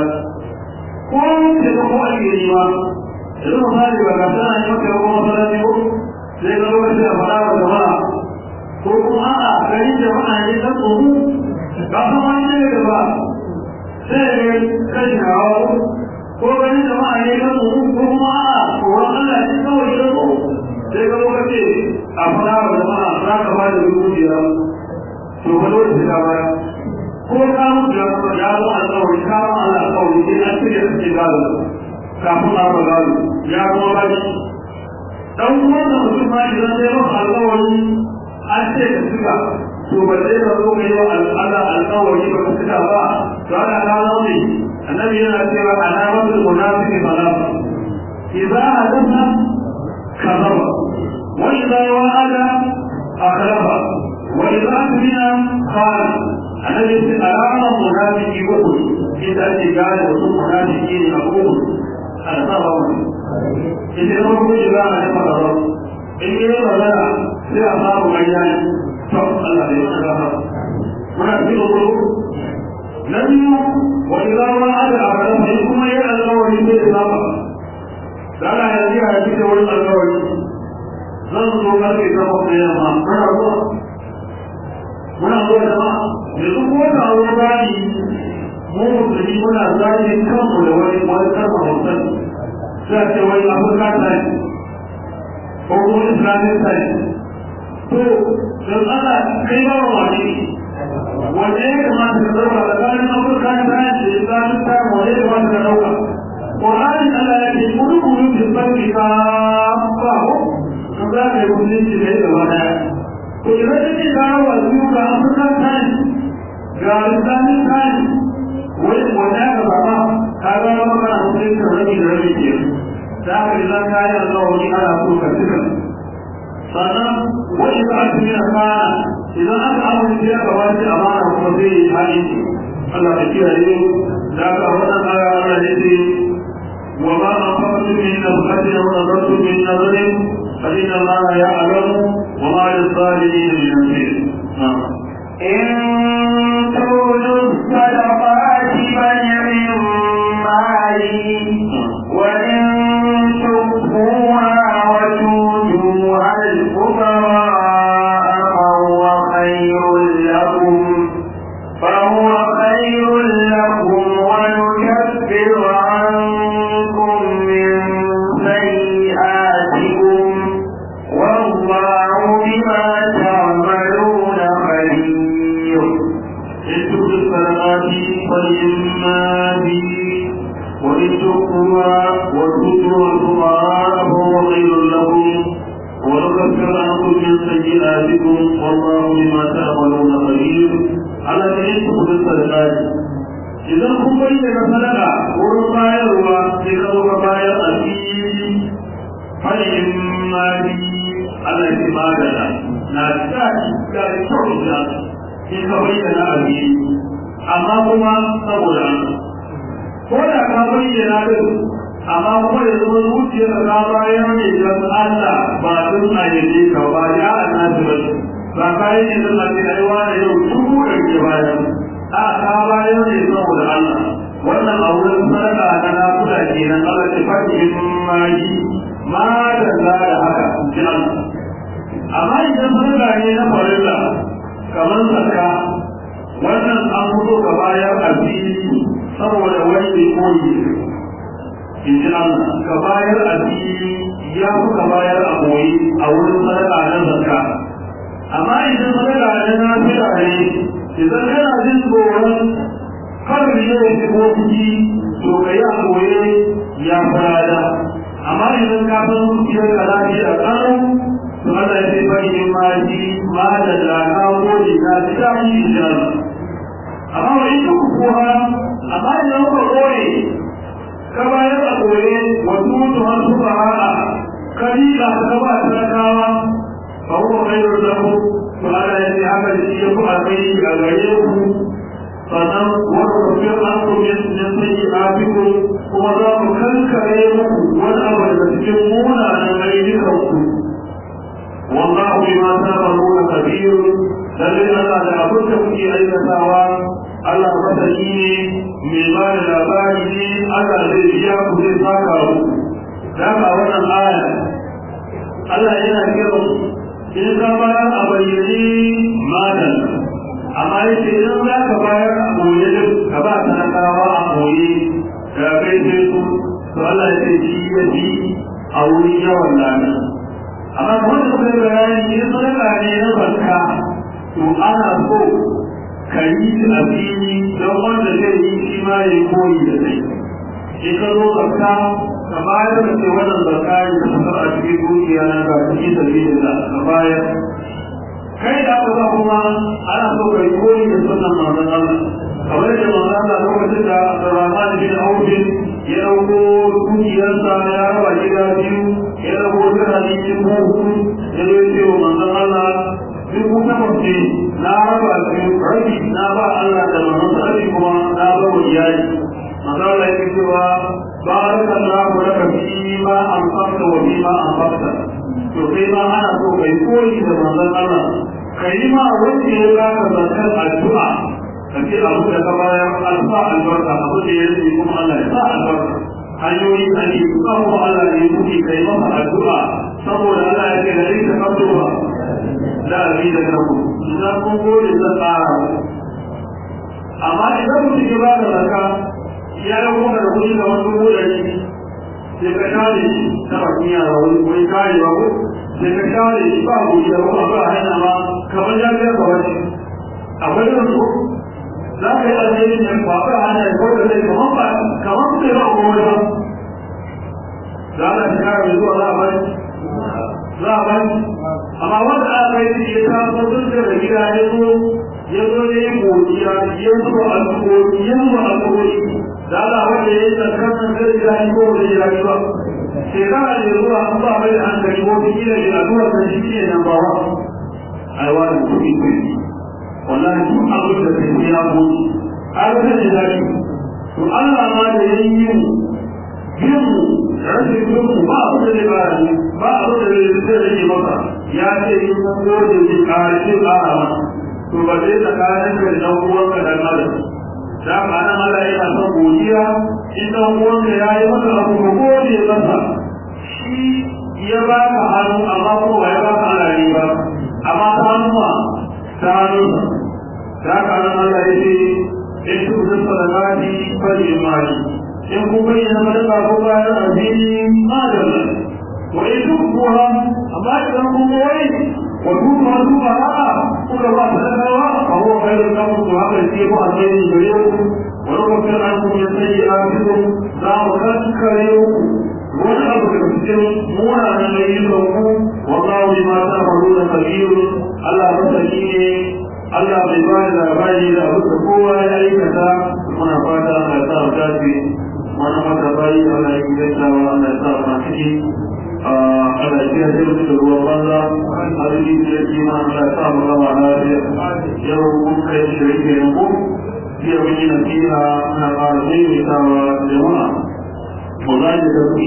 ko ke ba ko ake yi ba yanzu misali ba ka sana yi maka yawon masallaci ko sai ka lokaci a faɗa wa jama'a ko kuma a gari jama'a ne ta tsoro ka san wani ne da ba sai ga kashi hawa ko gani jama'a ne ta tsoro ko kuma a tsoron Allah ne kawai ta tsoro sai ka lokaci a faɗa wa jama'a za ka ba da dubu biyar to ba dole sai ka baya ko ka mutu ya kuma ya zo alƙawari ka ba Allah alƙawari sai an shirya kake gado kafin a ba gado ya kuma ba shi dan wannan mutum ma idan sai maka alƙawari an ce ka shiga to ba zai ka zo kai wa Allah alƙawari ba ka shiga ba to ana ka zo ne annabi yana cewa alamatul munafiqi salasa idza hadatha kadhaba wa idza wa'ada akhlafa وإذا أتمنى قال أنا ليس أرام منافقي وقل إذا أتقال وصول منافقين أقول أنا صبر إذا لم يكن إذا أنا صبر إن يرى لنا سيأصاب ميان فقط الله يتغفر منافق القلوب لم وإذا وعد أبدا فإنكم يعلم الله وليس إصابة قال هذه هذه ولد الأول zan zo karfe takwas da yamma muna zuwa muna zuwa jama'a yanzu ko da ruwa bani mu musulmi muna zaki kanmu da wani wani karma hausan sai a ce wani afirka time ko kuma islamic time to don Allah kai ba wa wani wanda ya kamata ka zama tsakanin afirka time da islamic time wanda ya kamata ka dauka Ƙwararren Allah ya ce, "Kuri kuri da sarki ka ba ka za ka yi musulunci da yadda wani to idan ka ce ga wa biyu ga afirka time ga islamic time wani wanda ya gaba ba ka ga ya maka na musulunci rabi da rabi ke da haka idan ka yi Allah wani ana so ka cika sannan wani ka aka yi kana idan aka amince ya gaba shi a mana kuma zai yi hali Allah ya kiyaye da haka wannan aya Allah ya ce وما أنفقتم من نفقة أو نذرتم من نذر فإن الله يعلم وما للظالمين من نصير إن تولوا الصدقات فنعم مالي وإن تخفوها وتؤتوها الفقراء فهو خير لكم فهو خير لكم ونكفر عنكم من سيئاتكم والله بما تعملون خبير إن تبدوا الصدقات فلإما به وإن تخفوها وتؤتوا الفقراء فهو خير لكم ونكفر عنكم من سيئاتكم والله بما تعملون خبير على أن تبدوا الصدقات idan kun bayyana sadaka wurin bayarwa sai ka zo ka bayar a fili fahim ma bi Allah ya magana na da da kyau da in ka bayyana a fili amma kuma saboda ko da ka bayyana din amma kuma ya zama zuciyar ka bayar ne don Allah ba don a yaje ka ba ya annabi ba ba kai ne don a ce ai wani yau dubu da ke bayan a ka bayar ne saboda Allah wannan a wurin sadaka na nafuda kenan Allah ta faɗi in ma yi ma da za da haka ji Allah amma idan sadaka ne na farilla kamar zakka wannan an fito ka bayar a fili saboda wani bai koyi in ji Allah ka bayar a fili ya fi ka bayar a koyi a wurin sadaka na zakka amma idan sadaka na nafila ne idan kana jin tsoron kar ya shigo ciki to ka yi a koye ya fara amma idan ka san zuciyar ka lafiya kanu to Allah ya ce bari in ma ji ma da laka gode na ji da shi insha amma wa in ku kuwa amma idan ka koye ka bayar a koye wa tutu har su fara ka yi ka ka ba talakawa fa huwa khairul lahu to Allah ya ce haka da shi ya ku alkhairi a gare ku sannan wani tafiyar an kuma yin sanyi a biyu kuma za mu kankare muku wani abu daga cikin munanan ayyukan ku wallahu bima ta'maluna kabir lalle Allah da abin da kuke aikatawa Allah masani ne mai ba da labari ne Allah zai biya ku zai saka ku da ka wannan aya Allah yana kira in ka bayar a bayyane madan amma yake idan za ka bayar a ɓoye din ka ba talakawa a ɓoye da kai sai su to Allah ya ce shi ya fi a wurin yawan lami amma kamar da kuka yi bayani ne sadaka ne na zakka to ana so ka yi a fili don wanda zai yi shi ma ya koyi da kai in ka zo zakka ka bayar da ke wannan zakka ne da kasar a cikin dukiya na ga cikin dalilin da ka bayar kai da aka ba kuma ana so kai koyi da sunan manzon Allah kamar da manzon Allah lokacin da Rahman bin Auf ya dauko dukiyarsa ya raba gida biyu ya dauko dirhami dubu hudu ya zo ce wa manzon Allah dubu takwas ne na raba biyu rabi na ba Allah da manzon Allah kuma na ba wa iyali manzon Allah ya ce cewa barakallahu laka fi ma anfaqta wa fi ma anfaqta to kai ma ana so kai koyi da manzon Allah kai ma wanda ya baka zakar addu'a ka ce abu da ka bayar alfa albarka abu da ya rike kuma Allah ya sa albarka hanyoyi da ne kuma kuma Allah ya yi kai masa addu'a saboda Allah ya ce da rika kabduwa da abi da kanku idan kun gode zan tsara amma idan mutum ya bada zakka ya yi kuma da kuɗi da wani dubu ɗari sai ka share shi ta bakin yara wani wani kare ba ko sai ka share shi ba gobe da kuma ba hanya ba kamar ya ga ka wani akwai da su za ka yi alheri ne ba ba hanya ko da zai kamar ba kamar su ba ko wani ba za ka shi kare zuwa za a bari za a bari amma wanda aka yi ya taso duk da gida ya zo ya zo ya yi godiya ya zo a godiya ya zo a godiya da Allah wanda ya yi tsarkar nan zai ji daɗi ko zai ji daɗi ba shekara da zuwa an ba mai da hankali ko ta kila da addu'a ta shi ne nan ba wa ai wani kuɗi kuɗi wallahi duk abin da kai ya ko har ta ji daɗi to Allah ma da ya yi yin yin rashin yin ba abu da zai ba ni ba abu da zai rage maka ya ce in kun gode zai ƙara shi ƙara ma to ba zai tsakanin ka da ɗan uwanka da ƙara da ba nan Allah yana son godiya in dan uwanka ya yi maka abu ko gode masa shi ya ba ka hannu amma ko ba ya ba ka alari ba amma ta hannu ma ta hannu da ka nan Allah ya ce in su da sadaqati fali imani in ku bayyana sadaka ko bayan addini ma da wa in tukura amma idan kun koyi wa tuba tuba a'a kuka ba sadakawa fa huwa khairun lakum wa haka yake ku alheri gare ku wa rubuta ankum min sayyi'atikum za mu kankare ku wani abu da cikin munanan ayyukan ku wallahu bima ta'maluna kabir Allah masani ne Allah bai ba da labari da abu da kowa ya aikata muna fata Allah ya sa mu dace mana mata bayi Allah ya gaita wa Allah ya sa mu ciki ana iya jirgin da ruwan banza a rikin da yake ma Allah sa mu gama lafiya yau mun kai shirin ke yanku jiya mun yi nasiha na ƙara maimaitawa jama'a mu za ki tafi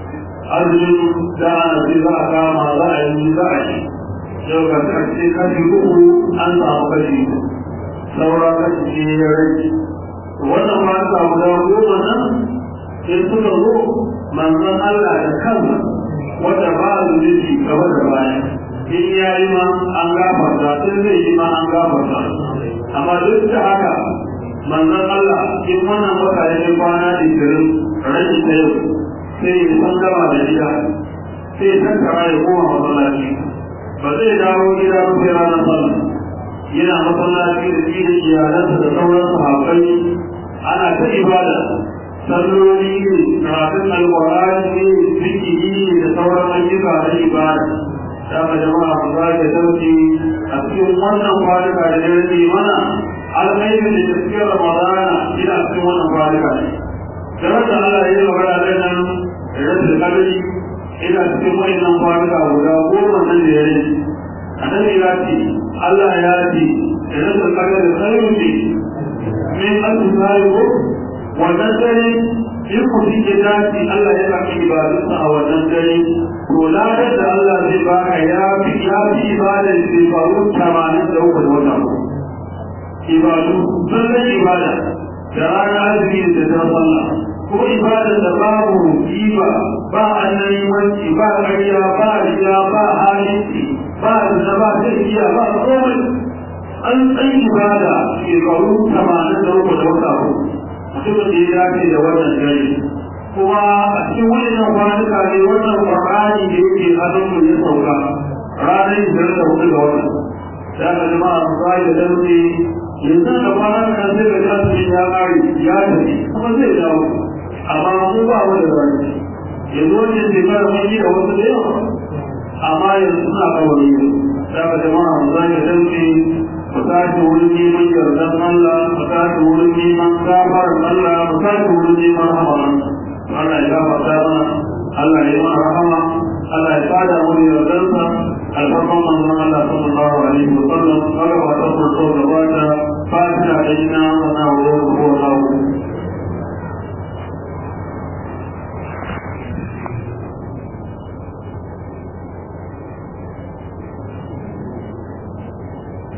arzikin da ana ce za a kama za a yi za a yi yau ga karshe kashi uku an samu kashi saura kashi ce ya rage wannan ma samu da goma nan sai suka zo manzon Allah da kansa wanda ba su nufi gaba da baya in ya yi ma an gafarta in zai yi ma an gafarta amma duk da haka manzon Allah in wannan wata ya yi kwana ishirin rashin ta yau sai ya san gama da gida sai ya tattara ya koma masallaci ba zai dawo gida ba sai ranar sallah yana masallaci da shi da iyalansa da sauran sahabbai ana ta ibada salloli ne karatun alƙur'ani ne zikiri ne da sauran ayyuka na ibada dama jama'a ku za ka sauke a cikin wannan kwanuka da ya rage mana alkhairin da cikin ramadana ina cikin wannan kwanuka ne da wanda Allah ya yi magana da nan rashin kadari ina cikin wannan kwanuka guda goma nan da ya rage annabi ya ce Allah ya ce da rashin kadari khairu ce min asfari ko wannan dare in mutum ya dace Allah ya baki ibadunsa a wannan dare to ladar da Allah zai baka ya fi ya fi ibadar shekaru tamanin da uku da wata ibadu sallan ibada da ranar azumi da ta sallah ko ibadar da babu riba ba annabiwanci ba ƙarya ba riya ba halinci ba da ba ta ba komai an tsayi ibada shekaru tamanin da uku da wata mutumin da ya dace da wannan dare kuma a cikin wannan kwanuka ne wannan qur'ani da yake hannun mu ya sauka ranar ishirin da hudu ga watan da aka jama'a su zai da dauke yanzu da kwanan kan sai ga tasiri ya kare ya tafi kuma zai dawo amma mu ba mu da zai yanzu wannan shekara mun yi da wasu da yawa amma yanzu suna kawai da aka jama'a su zai da dauke mu tashi wurin neman yardan Allah mu tashi wurin neman gafarar Allah mu tashi wurin neman rahama Allah ya gafarta mana Allah ya yi mana rahama Allah ya tsada mu da yardansa alfarman manzon Allah sallallahu alaihi wa sallam